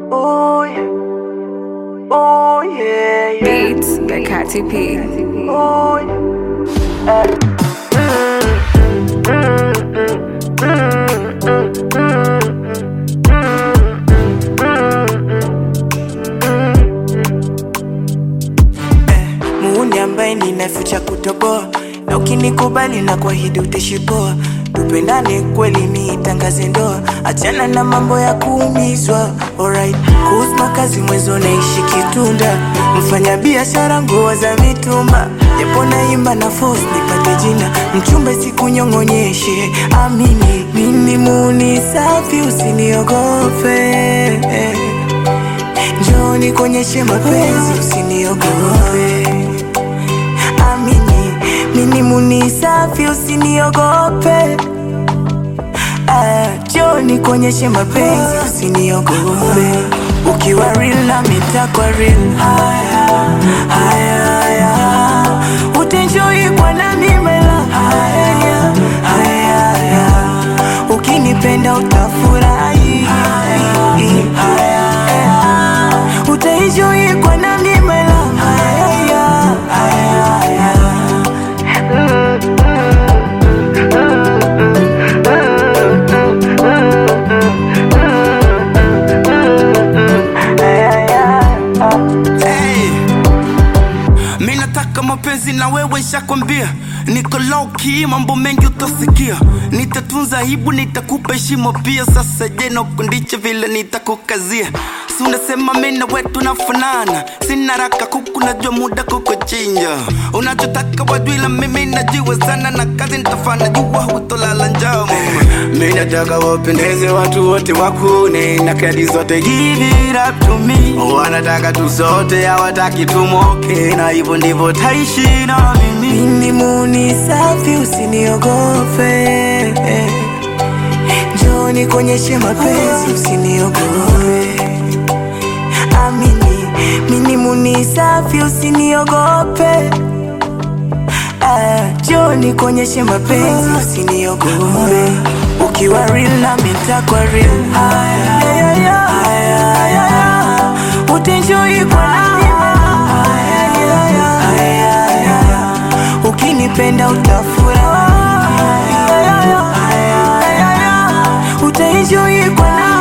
Oh yeah. Oh yeah, yeah. Beats by Katy P. Oh yeah. Muuni ambaye ninaficha kutoboa, na ukinikubali na kuahidi utashipoa. Tupendane kweli, niitangaze ndoa, achana na mambo ya kuumizwa. Alright, kuhusu makazi mwezo naishi Kitunda, mfanya biashara nguo za mitumba, japo naimba na force nipate jina, mchumbe sikunyong'onyeshe. Amini mimi muuni safi, usiniogope Njoo nikuonyeshe mapenzi, usiniogope. Amini mimi muni safi, usiniogope. Ah, Njoo nikuonyeshe mapenzi, usiniogope. Ukiwa real na mitakwa real. Haya, haya, haya. Utaenjoy kwa nami mela. Haya, haya, haya. Ukinipenda utafurahi. Haya, haya. Utaenjoy kwa nami mela. Haya, haya, haya. Hey. Mi nataka mapenzi na wewe shakwambia niko low key, mambo mengi utasikia nitatunza aibu nitakupa heshima pia sasa je nakundiche vile nitakukazia si unasema mi na wetu nafanana sina raka kuku najua muda kukuchinja unachotaka wajwila mimi najua sana na kazi nitafanya jua hutolala njaa mama mi nataka wapendeze watu wote wakune na kadi zote give it up to me wanataka tu sote hawataki tumoke na hivyo ndivyo taishi na mimi Mimi muni safi, usiniogope. Njoo nikuonyeshe mapenzi, usiniogope. Amini mimi muni safi, usiniogope. Ah, Njoo nikuonyeshe mapenzi, usiniogope. Ukiwa real na mitakwa real. Haya, haya, haya, haya. Utaenjoy kwa nami. Haya, haya, haya, haya. Ukinipenda utafurahi. Haya, haya, haya. Utaenjoy kwa nami.